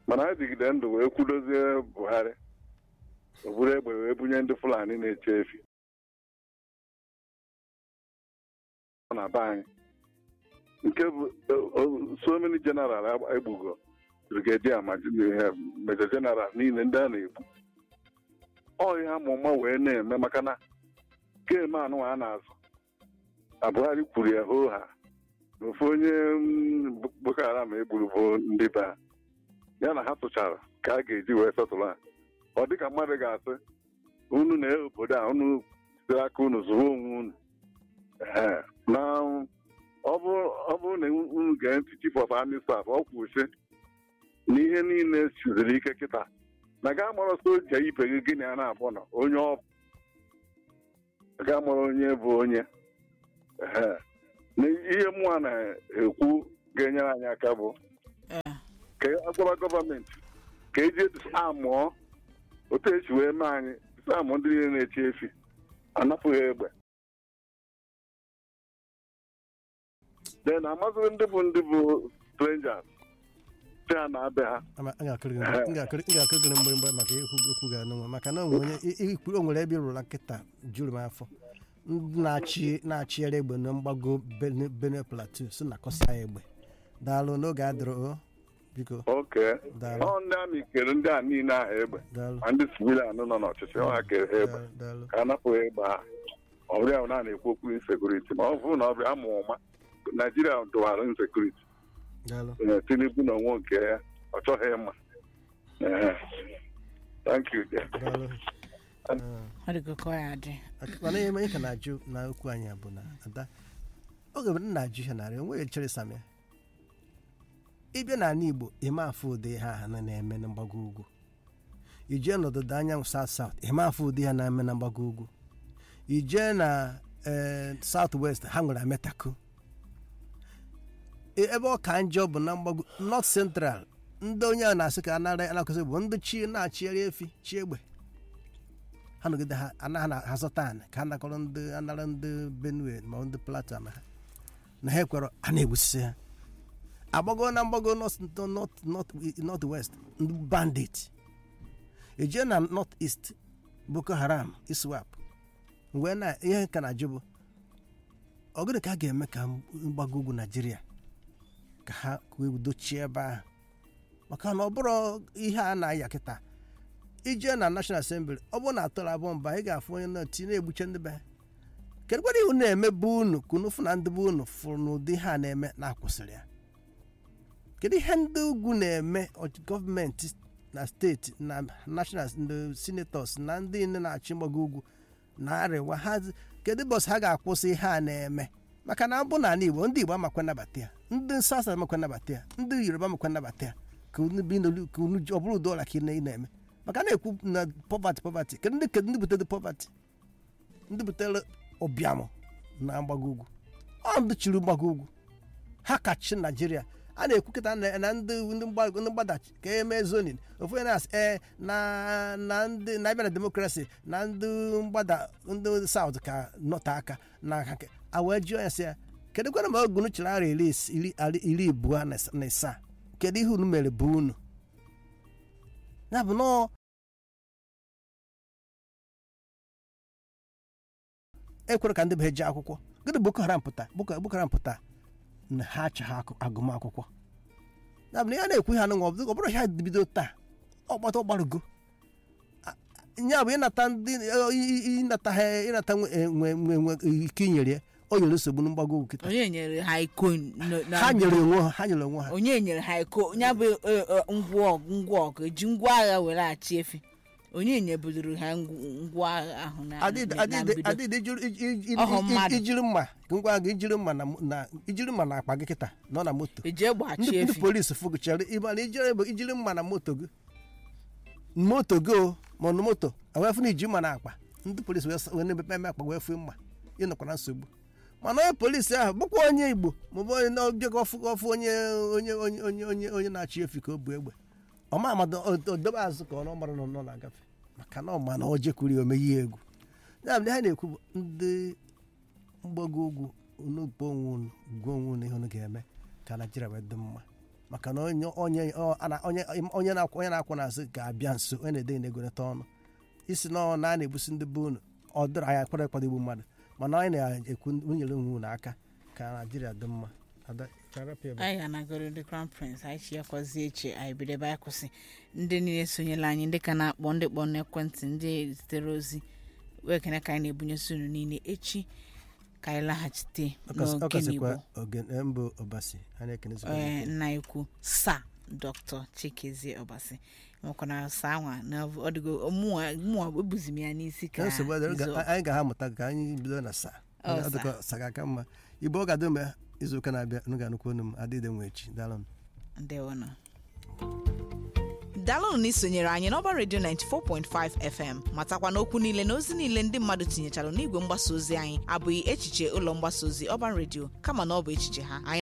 mana ha jigide ndụ wee kwudozie buhari o buru egbe wee bunye ndị fulani na-eche efi ọ na be anyị nke bụ so many general egbugo brigadier ma major general niile ndị a na-egbu ọ ihe amụma wee na-eme maka na keme anụ a na-azụ na buhari kwuru ya hoo ha na ofu onye boko haram egburu bụ ndị be ha ya na ha tụchara ka a ga-eji wee setụlụ ha ọ dịka mmadụ ga-asị unu na obodo a unu siri aka unu zụrụ onwe unu na ọ bụrụ na unu gee ntị chief of army staff ọ kwusi na ihe niile siziri ike kịta na ga mara soja ibe gị gịnị a na-abụ na onye ọ bụ ga mara onye bụ onye na ihe mụa na-ekwu ga-enyere anyị aka bụ ka agwara gọọmenti ka eji amụọ otu esi wee mee anyị amụ ndị niile na-echi efi anapụghị egbe den amazịghị ndị bụ ndị bụ strangers si ha na-abịa ha ga-akụrịgị mgbịrịgba maka ekwu ga-anụnwa maka na o nwere ebe ịrụla nkịta juru m afọ na-achịgharị egbe na mgbago Benue Plateau so na kọsa egbe daalụ n'oge adịrọ biko oke ọ ndị amị kere ndị a niile ahụ egbe ma ndị civilian nọ n'ọchịchị ọ ha kere ha egbe ka a napụghị egbe ha ọbụrụ na na-ekwu okwu insekuriti ma ọ bụrụ na ọ bịa amụ ụma naijiria dụwara insekuriti tinubu na onwe nke ya ọ chọghị ịma thank you mana ihe onye ka na-ajụ na okwu anyị bụ na ada oge m na-ajụ ihe narị onwe chere samia ịbịa n'ala igbo ịma afụ ụdị ha ha na-eme na mgbago ugwu ijee n'ọdịda anyanwụ south south ịma afụ ụdị ha na-eme na mgbago ugwu ijee na south west ha nwere ametako ebe ọ ka njọ bụ na mgbago north central ndị onye a na-asị ka anara anakụzi bụ ndị chi na-achịgharị efi chi egbe ha nọgide ha anaghị azọta anyị ka ha nakọrọ ndị anara ndị benue ma ndị plateau na ha na ha ekwere a na-egbusisi ha agbago na mgbago north west ndị bandit ejee na north east boko haram iswap wee na ihe ka na-ajụ bụ ọgụrụ ka a ga-eme ka mgbago ugwu naijiria ka ha dochie ebe ahụ maka na ọ bụrụ ihe a na-aya kịta ijee na national assembly ọ bụrụ na atọrọ abụọ mba ị ga-afụ onye na-eti na-egbuche ndị be ha kedu kwara ihu na-emebe unu ka unu fụ na ndị be unu fụrụ n'ụdị ha na-eme na-akwụsịrị ya kedu ihe ndị ugwu na-eme gọọmenti na steeti na national ndị senators na ndị nne na-achị mgbago ugwu na arịwa ha kedu bọs ha ga-akwụsị ihe a na-eme maka na abụ n'ala igbo ndị igbo amakwa nnabata ya ndị nsasa amakwa nnabata ya ndị yoruba amakwa nnabata ya ka unu ọ bụrụ ụdị ọla ka ị na-eme maka na-ekwu na pọvatị pọvatị kedu ndị kedu ndị butere pọvatị ndị butere ụbịamụ na mgbago ugwu ọ ndị chiri mgbago ugwu ha kachi naijiria a na-ekwu kịta na ndị ndị mgbadachi ka eme zonin ofu onye na-asị ee na na ndị na abịa na demokrasi na ndị mgbada ndị saut ka nọta aka na aka a wee jụọ ya sị ya kedu kwana ma ogunu chịrị ara iri abụọ na isaa kedu ihe unu mere bụ unu ya bụ nọọ ekwere ka ndị be jee akwụkwọ gịnị boko haram pụta boko haram pụta na ha achọghị agụmakwụkwọ ya bụ na ya na-ekwu ha nụnwa ọ bụrụ ha bido taa ọgbata ọgbarugo ya bụ ịnata ndị ịnata ha ịnata nwe ike inyere ya o nyere nsogbu na mgbago ugwu kịta onye nyere ha iko ha nyere onwe ha ha nyere onwe ha onye nyere ha iko ya bụ ngwa ngwa ọgụ eji ngwa agha were achị efi onye nyebudoro ha ngwa agha ahụ na mbido adịdị ijiri mma ngwa agha ijiri mma na ijiri mma na akpa gị kịta nọ na moto eji egbe achị ndị efi polisi fụgụchara ịmana ijiri bụ ijiri mma na moto gị moto gị o ma na moto wee fụ na iji mma na akpa ndị polisi wee na-emepe eme akpa wee fụ mma ịnọkwa na nsogbu mana onye polisi ahụ bụkwa onye igbo maọbụ onye na-ọbịa ọfụ ọfụ onye onye onye onye onye onye na-achị efi ka o bu egbe ọma amado odobe azụ ka ọ nọ mara nọ na-agafe maka na ọma na o jekwuru ya omeghe ya egwu ya bụ ha na-ekwu bụ ndị mgbago ugwu unu gbuo onwe unu gbuo onwe unu ihe unu ga-eme ka naijiria wee dị mma maka na onye onye ọ- ana- onye onye na-akwụ onye na-akwụ n'azụ ga-abịa nso onye na-ede na-egorịta ọnụ isi na ọ na a na-ebusi ndị be unu ọ dịrị anyị akpọrọ ịkwado igbu mmadụ mana anyị na-ekwu nyere onwe unu aka ka naijiria dị mma Ada, charapịa ebe. anyị ga-anagoro ndị crown prince anyị chi yakwazi eche anyị bido ebe anyị kwụsị ndị niile sonyela anyị ndị ka na-akpọ ndị kpọ n'ekwentị ndị zitere ozi wee kene ka anyị na-ebunyesi unu niile echi ka anyị laghachite Ọ kasị- ọ n'oge kasịkwa n'igbo oge eh, mbụ ọbasi a na-ekene zuru ee ike. nna ikwu sa dr chikezie ọbasi nwekwana sa nwa na ọ dịgo mụnwa mụnwa ebuzi m ya n'isi ka Ka nsogbu adịrị, izu ga- anyị ga-amụta ka anyị bido na sa Ọ, Ọ dịka sa ga-aka mma igbo ọ ga-adị mgbe izu ụka na-abịa unu ga-anụkwu onu m adịde nwe echi daalụ ndewonụ daalụnụ na isonyere anyị n'ọba redio 94.5 fm matakwa na okwu niile na ozi niile ndị mmadụ tinyechara n'igwe mgbasa ozi anyị abụghị echiche ụlọ mgbasa ozi ọban redio kama na ọ bụ echiche ha anyị